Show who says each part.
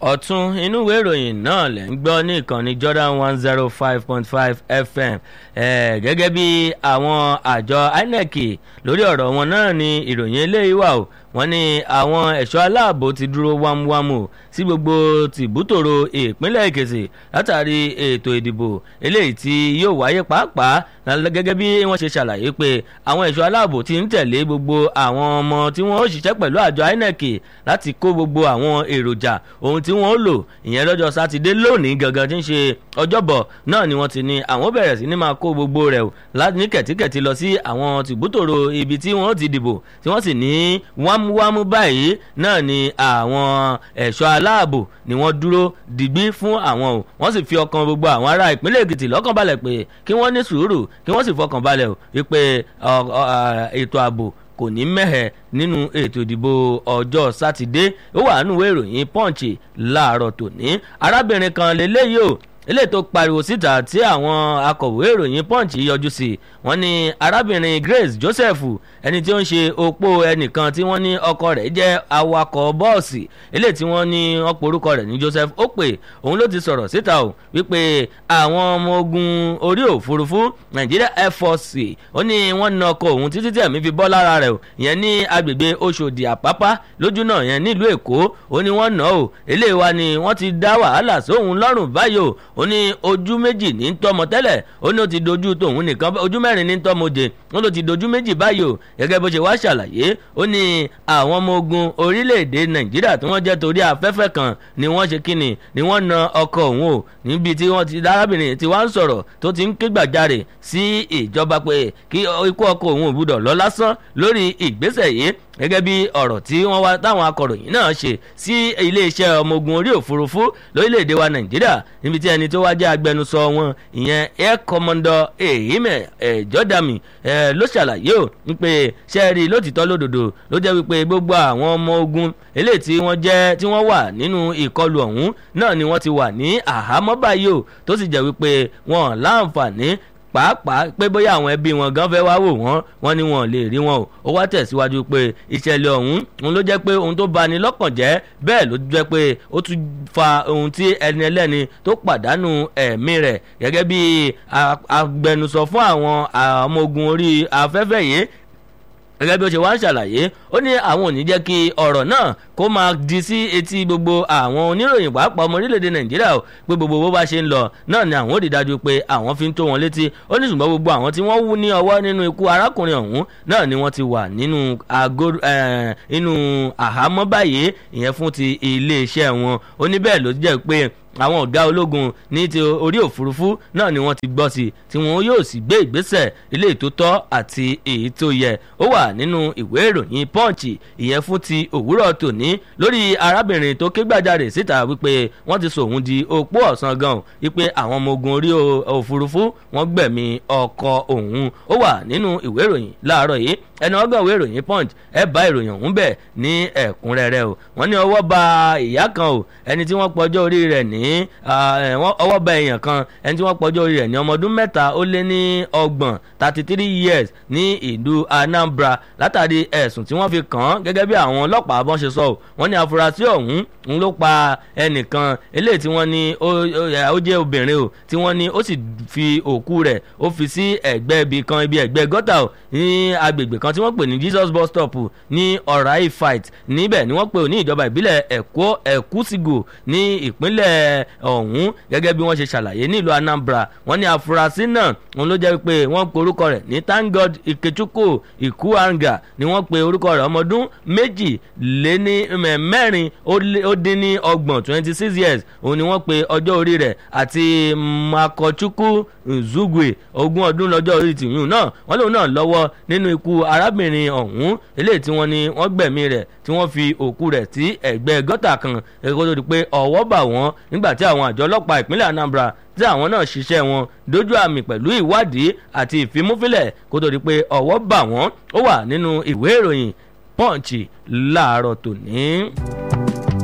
Speaker 1: ọ̀tún inú ìwé ìròyìn náà lẹ̀ ń gbọ́ ní ìkànnì Jordan one zero five point five FM gẹ́gẹ́ bí àwọn àjọ INEC lórí ọ̀rọ̀ wọn náà ni ìròyìn eléyìí wà o wọ́n ní àwọn ẹ̀ṣọ́ aláàbò ti dúró wámúwámú sí gbogbo tìbútòrò ìpínlẹ̀ Èkìtì látàrí ètò ìdìbò eléyìí tí yóò wáyé pàápàá gẹ́gẹ́ bí wọ́n ṣe ṣàlàyé pé àwọn ẹ̀ṣọ́ aláàbò ti ń tẹ̀lé gbogbo àwọn ọmọ tí wọ́n ó ṣiṣẹ́ pẹ̀lú àjọ INEC láti kó gbogbo àwọn èròjà ohun tí wọ́n ó lò ìyẹn lọ́jọ́ sátidé lónìí gangan tí ń ṣe ọjọ́bọ̀ náà ni wọ́n ti ní àwọn bẹ̀rẹ̀ sí ní máa kó gbogbo rẹ̀ o ní kẹ̀tíkẹ̀tí lọ sí àwọn tìbútòrò ibi tí wọ́n ti dìbò tí wọ́n sì ní wámúwámú báyìí náà ni àwọn ẹ̀ṣọ́ aláàbò ni wọ́n dúró digbí fún àwọn o wọ́n sì fi ọkàn gbogbo àwọn ará ìpínlẹ̀ Èkìtì lọ́kàn balẹ̀ pé kí wọ́n ní sùúrù kí wọ́n sì fọkàn balẹ̀ o wípé ètò ààbò kò ní mẹ́hẹ̀ nínú ètò ìdìbò ọjọ́ sátidé ó wà nínú ìwé ìròyìn punch láàárọ̀ tòní arábìnrin kan lélẹ́yìí o ilé tó pariwo síta tí àwọn akọ̀wé ìròyìn punch yọjú sí wọ́n ní arábìnrin Grace Joseph ẹni tí ó ń ṣe opó ẹnìkan tí wọ́n ní ọkọ rẹ̀ jẹ́ awakọ̀ bọ́ọ̀sì ilé tí wọ́n ní wọ́n porúkọ rẹ̀ ní Joseph ó pè òun ló ti sọ̀rọ̀ síta o wípé àwọn ọmọ ogun orí òfurufú Nigeria Air Force ó ní wọ́n na ọkọ òun títí tí ẹ̀mí fi bọ́ lára rẹ̀ o ìyẹn ní agbègbè Oṣòdì Àpápá lójú náà yẹn nílùú Èkó ó ní wọ́n nà ó eléyìí wa ni wọ́n ti dá wàhálà sóhun lọ́rùn báyìí o ó ní ojú méjì ní tọmọ tẹ́lẹ̀ ó ní ó ti dojú tòun nìkan ojú mẹ́rin ní tọmọ òde ó ló ti dojú méjì báyìí o gẹ́gẹ́ bó ṣe wá ṣàlàyé ó ní àwọn ọmọ ogun orílẹ̀-èdè nàìjíríà tí wọ́n jẹ́ torí afẹ́fẹ́ kan ni wọ́n ṣe kíni ni wọ́n na ọkọ òun o níbi tí wọ́n ti arábìnrin tí wọ́n ń sọ̀rọ̀ tó ti ń ké gbàjarè sí ìjọba pé kí ikú ọkọ òun ò gbúdọ̀ lọ lásán lórí ìgbésẹ̀ yìí gẹ́gẹ́ bí ọ̀rọ̀ tí wọ́n wá táwọn akọ̀ròyìn náà ṣe sí iléeṣẹ́ ọmọ ogun orí òfurufú lórílẹ̀‐èdè wa nàìjíríà níbi tí ẹni tó wá jẹ́ agbẹnusọ wọn ìyẹn air commodore ehime jọ́dàmì ló ṣàlàyé o wípé sẹ́ẹ̀rì lótìtọ́ lódòdó ló jẹ́ wípé gbogbo àwọn ọmọ ogun eléyìí tí wọ́n jẹ́ tí wọ́n wà nínú ìkọlù ọ̀hún náà ni wọ́n ti wà ní àhámọ́ báyìí o tó sì jẹ́ wípé wọn láǹfààní pàápàá pé bóyá àwọn ẹbí wọn gan fẹ́ wá wò wọ́n wọ́n ní wọn ò lè rí wọn o ó wá tẹ̀síwájú pé ìṣẹ̀lẹ̀ ọ̀hún òun ló jẹ́ pé ohun tó bani lọ́kàn jẹ́ bẹ́ẹ̀ ló jẹ́ pé ó tún fa ohun tí ẹni ẹlẹ́ni tó pàdánù ẹ̀mí rẹ̀ gẹ́gẹ́ bí agbẹnusọ fún àwọn ọmọ ogun orí afẹ́fẹ́ yìí gẹ́gẹ́ bí ó ṣe wá ń ṣàlàyé ó ní àwọn ò ní jẹ́ kí ọ̀rọ̀ náà kó máa di sí etí gbogbo àwọn oníròyìn pàápàá ọmọ orílẹ̀-èdè nàìjíríà o pé gbogbo bó bá ṣe ń lọ náà ni àwọn ò rí dájú pé àwọn fi ń tó wọn létí ó ní ṣùgbọ́n gbogbo àwọn tí wọ́n wú ní ọwọ́ nínú ikú arákùnrin ọ̀hún náà ni wọ́n ti wà nínú inú àhámọ́ báyìí ìyẹn fún ti iléeṣẹ́ wọn ó ní bẹ́ẹ̀ ló jẹ́ pé àwọn ọ̀gá ológun ní ti orí òfurufú náà ni wọ́n ti gbọ́ sí tí wọ́n yóò sì gbé ìgbésẹ̀ ilé tó tọ́ àti èyí tó yẹ ó wà nínú ìwé ìròyìn punch ìyẹn fún ti òwúrọ̀ tòní lórí arábìnrin tó ké gbàjarè síta wípé wọ́n ti sọ òun di opó ọ̀sán gan wípé àwọn ọmọ ogun orí òfurufú wọ́n gbẹ̀mí ọkọ òun ó wà nínú ìwé ìròyìn láàárọ̀ yìí ẹni ọgọ́ ìwé ìròyìn punch ẹ bá ìròyìn ọ̀hún bẹ̀ ní ẹ̀kúnrẹ́rẹ́ o wọ́n ní ọwọ́ ba ìyá kan o ẹni tí wọ́n pọjọ́ orí rẹ̀ ní ọwọ́ bá èèyàn kan ẹni tí wọ́n pọ̀jọ́ orí rẹ̀ ní ọmọ ọdún mẹ́ta ó lé ní ọgbọ̀n thirty three years ní ìlú Anambra látàrí ẹ̀sùn tí wọ́n fi kàn án gẹ́gẹ́ bí àwọn ọlọ́pàá bọ́n ṣe sọ ọ́ wọ́n ní afurasí ọ̀hún ń ló pa ẹnìkan eléyìí tí wọ́n ní ó jẹ́ obìnrin o tí wọ́n ní ó sì fi òkú rẹ̀ ó fi sí ẹ̀gbẹ́ ibi kan ibi ẹ̀gbẹ́ gọ́tà o ní agbègbè kan tí wọ́n pè ní Jesus bus stop ní ọ̀ráì fight níbẹ̀ ni wọ́n pè ní ìjọba ìbílẹ̀ ẹ̀kọ́ ẹ̀kúsìgò ní ìpínlẹ̀ ọ̀hún gẹ́gẹ́ bí wọ́n ṣe ṣàlàyé nílùú Anambra wọ́n ní afurasí náà òun ló jẹ́ pé wọ́n pe orúkọ rẹ̀ ní Thank God Ikechukwu Ikuanga ni wọ́n pe orúkọ rẹ̀ ọmọdún méjì lé ní mẹ́rin ó dín ní ọgbọ̀n twenty six years òun ni wọ́n pe ọjọ́ orí rẹ̀ àti Makochukwu Zugwe ogún ọdún lọ́jọ́ orí tìyún náà wọ́n lòun náà lọ́wọ́ nínú ikú arábìnrin ọ̀hún eléyìí tí wọ́n ní wọ́n gbẹ̀mí rẹ̀ tí wọ́n fi òkú rẹ̀ sí ẹ̀gbẹ́ gọ́tà kan ẹ̀kọ́ tó di pé ọwọ́ bà wọ́n nígbà tí àwọn àjọ ọlọ́pàá ìpínlẹ̀ Anambra tí àwọn náà ṣiṣẹ́ wọn dójú àmì pẹ̀lú ìwádìí àti ìfimúfilẹ̀ kó tó di pé ọwọ́ bà wọ́n ó wà nínú ìwé ìròyìn Punch láàárọ̀ tòní.